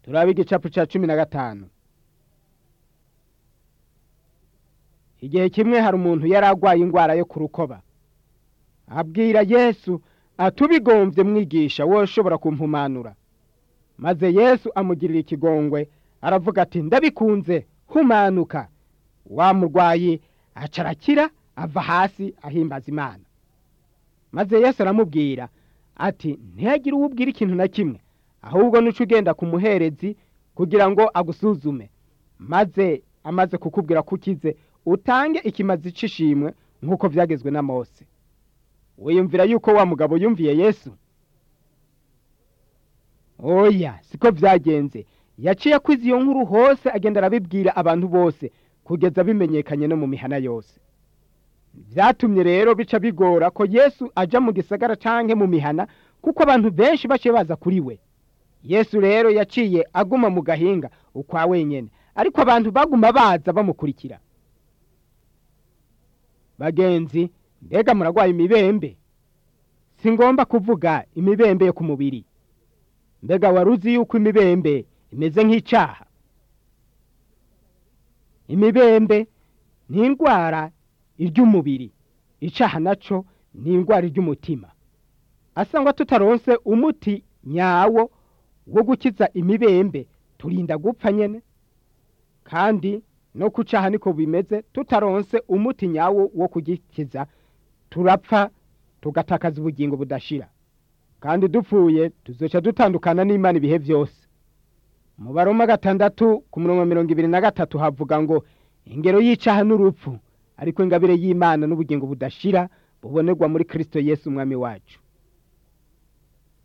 turaba igicapu cya cumi na gatanu igihe kimwe hari umuntu yari arwaye indwara yo ku rukoba abwira yesu atubigombye mwigisha wowe ushobora kumpumanura maze yesu amugirira ikigongwe aravuga ati ndabikunze humanuka wa murwayi aca arakira ava hasi ahimbaza imana maze yesu aramubwira ati ntihagire uwo ubwira ikintu na kimwe ahubwo nuca ugenda ku muherezi kugira ngo agusuzume maze amaze kukubwira ko ukize utange ikimazi c'ishimwe nk'uko byagezwe na mose wiyumvira yuko wa mugabo yumviye yesu oya siko byagenze yaciye akwiza iyo nkuru hose agenda arabibwira abantu bose kugeza bimenyekanye no mu mihana yose byatumye rero bica bigora ko yesu aja mu gisagara canke mu mihana kuko abantu benshi baciye baza kuri we yesu rero yaciye aguma mu gahinga ukwa wenyene ariko abantu baguma baza bamukurikira bagenzi mbega muragwaye imibembe si ngomba kuvuga imibembe yo ku mubiri mbega wari uzi yuko imibembe imeze nk'icaha imibembe ni indwara iry'umubiri icaha naco ni indwara iry'umutima asangwa tutaronse umuti nyawo wo gukiza imibembe turinda gupfa nyene kandi no kucaha niko bimeze tutaronse umuti nyawo wo kugikiza turapfa tugatakaza ubugingo budashira kandi dupfuye tuzoca dutandukana n'imana ibihe byose mu baroma gatandatu ku murongo wa mirongo ibiri na gatatu havuga ngo ingero y'icaha n'urupfu ariko ingabire y'imana n'ubugingo budashira bubonerwa muri kristo yesu umwami wacu